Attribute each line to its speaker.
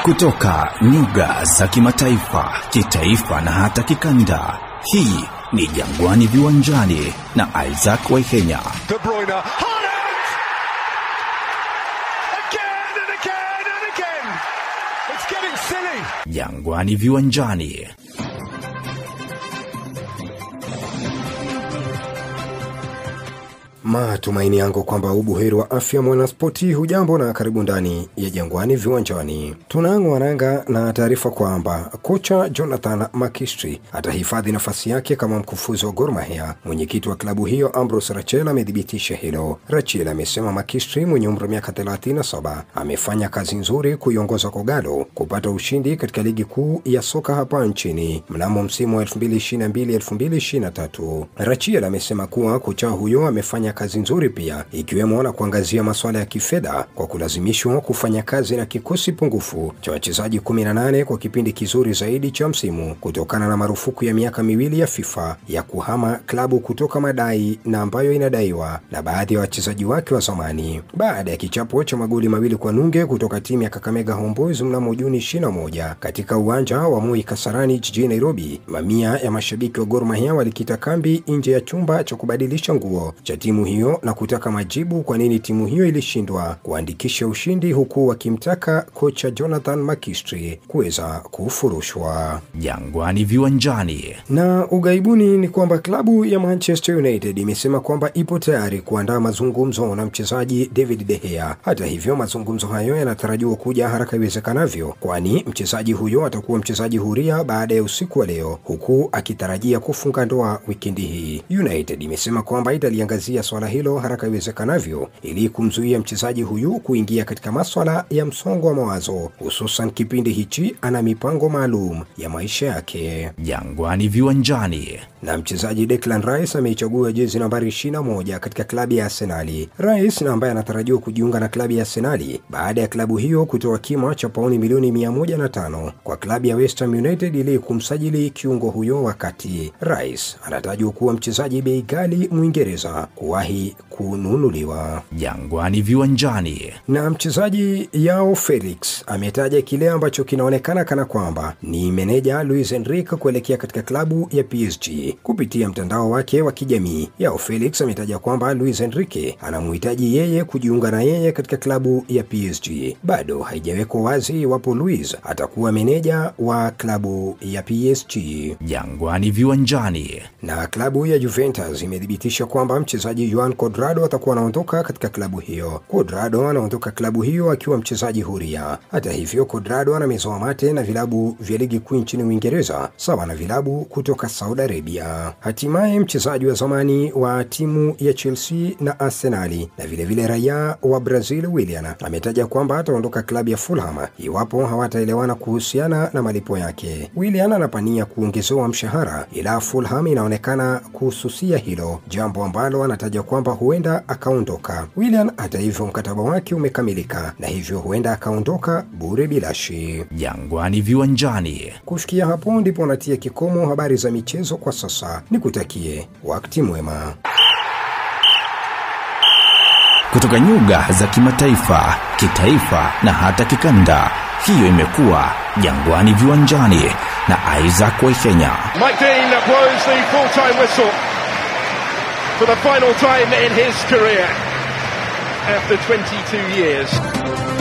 Speaker 1: kutoka nyuga za kimataifa, kitaifa na hata kikanda. Hii ni Jangwani Viwanjani na Isaac Waihenya.
Speaker 2: De Bruyne, Haaland! Again and again and again! It's getting silly!
Speaker 1: Jangwani Viwanjani.
Speaker 3: Matumaini yangu kwamba ubuheri wa afya mwanaspoti, hujambo na karibu ndani ya Jangwani Viwanjani. Tunaang'wa nanga na taarifa kwamba kocha Jonathan McKinstry atahifadhi nafasi yake kama mkufuzi wa Gor Mahia. Mwenyekiti wa klabu hiyo Ambrose Rachel amethibitisha hilo. Rachel amesema McKinstry mwenye umri wa miaka 37 amefanya kazi nzuri kuiongoza Kogalo kupata ushindi katika ligi kuu ya soka hapa nchini mnamo msimu wa 2022-2023. Rachel amesema kuwa kocha huyo amefanya kazi nzuri pia ikiwemo na kuangazia masuala ya kifedha kwa kulazimishwa kufanya kazi na kikosi pungufu cha wachezaji 18 kwa kipindi kizuri zaidi cha msimu kutokana na marufuku ya miaka miwili ya FIFA ya kuhama klabu kutoka madai na ambayo inadaiwa na baadhi ya wachezaji wake wa zamani. Baada ya kichapo cha magoli mawili kwa nunge kutoka timu ya Kakamega Homeboys mnamo Juni 21 katika uwanja wa Moi Kasarani jijini Nairobi, mamia ya mashabiki wa Gor Mahia walikita kambi nje ya chumba cha kubadilisha nguo cha timu hiyo na kutaka majibu kwa nini timu hiyo ilishindwa kuandikisha ushindi huku wakimtaka kocha Jonathan McKinstry kuweza kufurushwa.
Speaker 1: Jangwani Viwanjani.
Speaker 3: Na ugaibuni ni kwamba klabu ya Manchester United imesema kwamba ipo tayari kuandaa mazungumzo na mchezaji David De Gea. Hata hivyo, mazungumzo hayo yanatarajiwa kuja haraka iwezekanavyo, kwani mchezaji huyo atakuwa mchezaji huria baada ya usiku wa leo, huku akitarajia kufunga ndoa wikendi hii. United imesema kwamba italiangazia swala hilo haraka iwezekanavyo ili kumzuia mchezaji huyu kuingia katika maswala ya msongo wa mawazo, hususan kipindi hichi ana mipango maalum ya maisha yake.
Speaker 1: Jangwani Viwanjani.
Speaker 3: Na mchezaji Declan Rice ameichagua jezi nambari 21 katika klabu ya Arsenali. Rice na ambaye anatarajiwa kujiunga na klabu ya Arsenali baada ya klabu hiyo kutoa kima cha pauni milioni 105 kwa klabu ya West Ham United ili kumsajili kiungo huyo, wakati Rice anatajwa kuwa mchezaji bei ghali Mwingereza kuwahi kununuliwa.
Speaker 1: Jangwani Viwanjani.
Speaker 3: Na mchezaji Yao Felix ametaja kile ambacho kinaonekana kana kwamba ni meneja Luis Enrique kuelekea katika klabu ya PSG. Kupitia mtandao wake wa kijamii, Yao Felix ametaja kwamba Luis Enrique anamhitaji yeye kujiunga na yeye katika klabu ya PSG. Bado haijawekwa wazi iwapo Luis atakuwa meneja wa klabu ya PSG.
Speaker 1: Jangwani Viwanjani.
Speaker 3: Na klabu ya Juventus imethibitisha kwamba mchezaji Juan Cuadrado atakuwa anaondoka katika klabu hiyo. Cuadrado anaondoka klabu hiyo akiwa mchezaji huria. Hata hivyo, Cuadrado anamezoa mate na vilabu vya ligi kuu nchini Uingereza sawa na vilabu kutoka Saudi Arabia. Hatimaye mchezaji wa zamani wa timu ya Chelsea na Arsenali na vilevile raia wa Brazil Willian ametaja kwamba ataondoka klabu ya Fulham iwapo hawataelewana kuhusiana na malipo yake. Willian anapania kuongezewa mshahara, ila Fulham inaonekana kuhususia hilo, jambo ambalo anataja kwamba huenda akaondoka. Willian hata hivyo, mkataba wake umekamilika na hivyo huenda akaondoka bure bilashi.
Speaker 1: Jangwani Viwanjani.
Speaker 3: Kufikia hapo ndipo natia kikomo habari za michezo kwa sasa. Nikutakie wakati mwema.
Speaker 1: Kutoka nyuga za kimataifa, kitaifa na hata kikanda, hiyo imekuwa Jangwani Viwanjani na Isaac Waihenya.
Speaker 2: Mike Dean blows the full-time whistle for the final time in his career after 22 years.